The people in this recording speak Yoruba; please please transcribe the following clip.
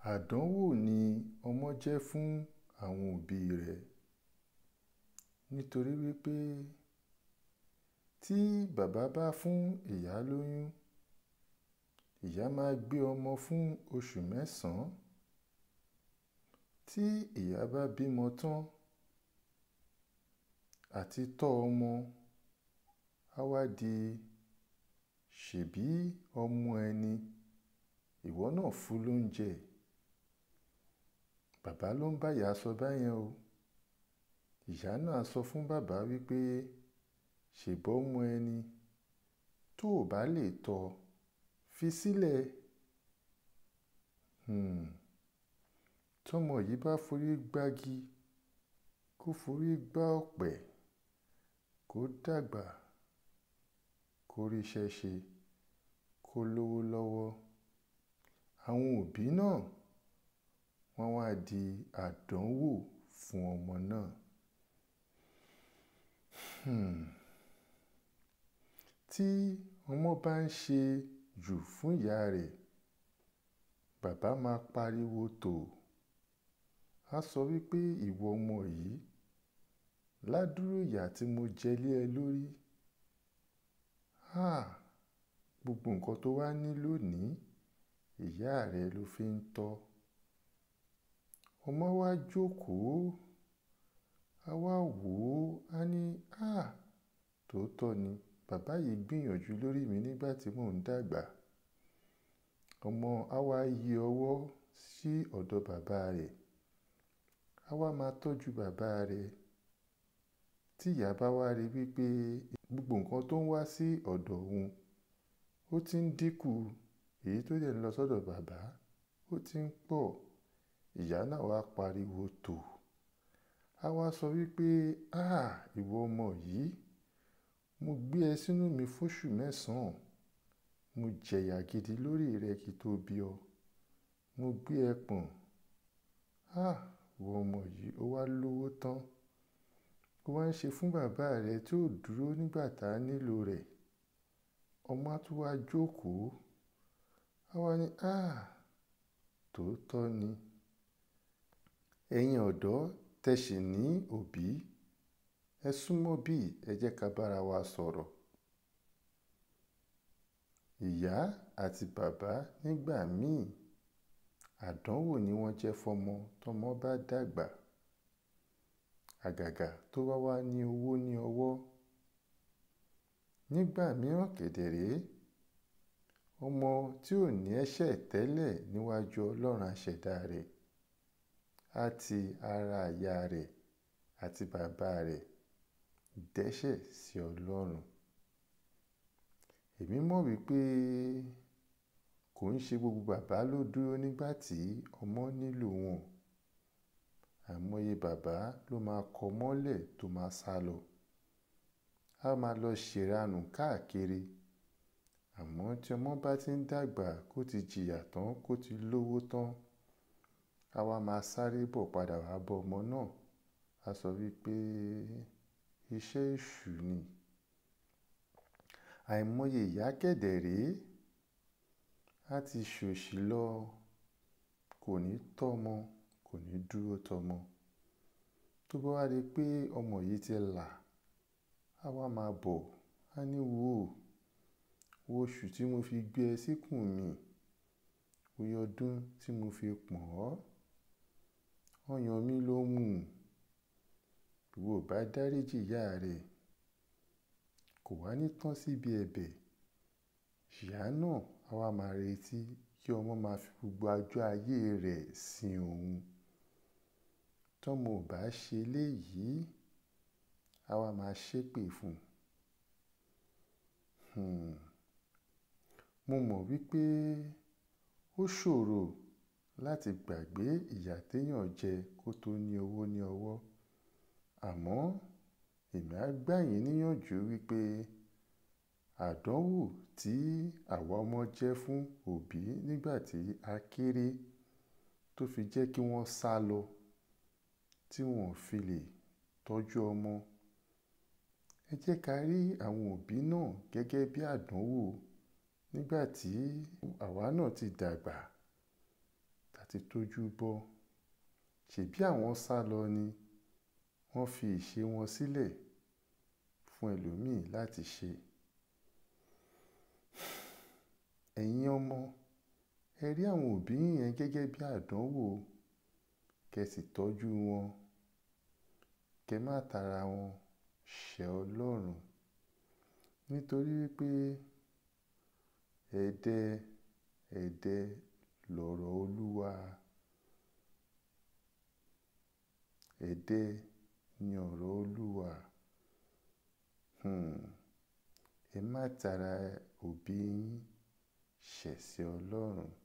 àdánwò ni ọmọ jẹ́ fún àwọn òbí rẹ̀ nítorí wípé tí bàbá bá fún ìyá lóyún ìyá máa gbé ọmọ fún oṣù mẹ́sàn-án tí ìyá bá bímọ tán àti tọ́ ọmọ á wá di ṣèbí ọmọ ẹni ìwọ náà fún lóúnjẹ bàbá ló ń bá ìyá sọ báyẹn o ìyá náà sọ fún bàbá wípé ṣèbọ́ ọmọ ẹni tó o bá lè tọ́ fi sílẹ̀ um tọmọ yìí bá forí gbági kó forí gbá ọ̀pẹ kó dàgbà kó ríṣẹ́ ṣe kó lówó lọ́wọ́ àwọn òbí náà wọ́n wá di àdánwò fún ọmọ náà um tí ọmọ bá ń ṣe jù fún ìyá rẹ̀ bàbá máa pariwo tò á sọ wípé ìwọ ọmọ yìí ládùúrú ìyà tí mo jẹ lé ẹ lórí um gbogbo nǹkan tó wá ní lónìí ìyá rẹ ló fi ń tọ́ ọmọ wá jókòó á wá wò ó á ní um tòótọ́ ni bàbá yìí gbìyànjú lórí mi nígbà tí mò ń dàgbà ọmọ á wá yí ọwọ́ sí ọ̀dọ̀ bàbá rẹ̀ á wá máa tọ́jú bàbá rẹ̀ tí ìyá bá wá rí wípé gbogbo nǹkan tó ń wá sí ọ̀dọ̀ òun ó ti ń dínkù èyí tó dẹ̀ ń lọ sọ́dọ̀ bàbá ó ti ń pọ̀ ìyá náà wá pariwo tò á wá sọ wípé um ìwọ ọmọ yìí mo gbé ẹ sínú mi fóṣù mẹ́sàn-án mo jẹ̀yà gidi lórí rẹ kí tó bí ọ mo gbé ẹ pọ̀n um ìwọ ọmọ yìí ó wá lówó tán ó wá ń ṣe fún bàbá rẹ tí ò dúró nígbà tá a nílò rẹ̀ ọmọ á tún wá jókòó á wá ní um tòótọ́ ni ẹ̀yin ọ̀dọ́ tẹ́ ṣì ní òbí ẹ súnmọ́ bí ẹ jẹ́ ká bára wa sọ̀rọ̀ ìyá àti bàbá nígbà míì àdánwò ni wọ́n jẹ́ fọ́mọ tọ́mọ bá dàgbà àgàgà tó bá wá ní owó ní ọwọ́ nígbà mìíràn kẹ̀dẹ̀ rèé ọmọ tí ò ní ẹ̀ṣẹ̀ tẹ́lẹ̀ níwájú ọlọ́run aṣẹ̀dá rẹ̀ á ti ara ìyá rẹ̀ àti bàbá rẹ̀ dẹ́ṣẹ̀ sí ọlọ́run èmi mọ̀ wípé kò ń ṣe gbogbo bàbá ló dúró nígbà tí ọmọ nílò wọn àìmọye bàbá ló máa kọ mọ́lẹ̀ tó máa sá lọ á máa lọ ṣèranù káàkiri àmọ́ tí ọmọ bá ti ń dàgbà kó ti jìyà tán kó ti lówó tán á wá máa sáré bọ̀ padà wá bọ́ ọmọ náà á sọ wípé iṣẹ́ èṣù ni àìmọye ìyá kẹ̀dẹ̀ rèé á ti ṣòṣì lọ kò ní tọ́mọ kò ní dúró tọmọ tó bá wá rí i pé ọmọ yìí ti là á wá máa bọ̀ á ní wò ó wo oṣù tí mo fi gbé ẹ síkùn mi oye ọdún tí mo fi pọ̀n ọ́ ọyàn mi ló mú ìwọ ò bá dáríjì ìyá rẹ̀ kò wá ní tán síbi ẹ̀bẹ̀ ìyá náà á wá máa retí kí ọmọ máa fi gbogbo ọjọ́ ayé rẹ̀ sin òun tọ́mọ ò bá ṣe eléyìí á wá máa ṣépè fún un mo mọ̀ wípé ó ṣòro láti gbàgbé ìyà téèyàn jẹ kó tó ní owó ní ọwọ́ àmọ́ èmi á gbà yín níyànjú wípé àdánwò tí àwa ọmọ jẹ́ fún òbí nígbà tí a kéré tó fi jẹ́ kí wọ́n sá lọ tí wọn ò fi lè tọ́jú ọmọ ẹ jẹ́ ká rí àwọn òbí náà gẹ́gẹ́ bí àdánwò nígbà tí àwa náà ti dàgbà tá àti tójú bọ́ ṣèbí àwọn sá lọ ni wọ́n fi ìṣe wọn sílẹ̀ fún ẹlòmíì láti ṣe. ẹ̀yin ọmọ ẹ rí àwọn òbí yẹn gẹ́gẹ́ bí àdánwò kẹ́ sì tọ́jú wọn kẹ́ má tara wọn ṣẹ̀ ọlọ́run nítorí wípé ẹ̀dẹ ẹ̀dẹ lọ̀rọ̀ olúwa ẹ̀dẹ ni ọ̀rọ̀ olúwa hmm. ẹ má tara òbí yín ṣẹ̀ sí ọlọ́run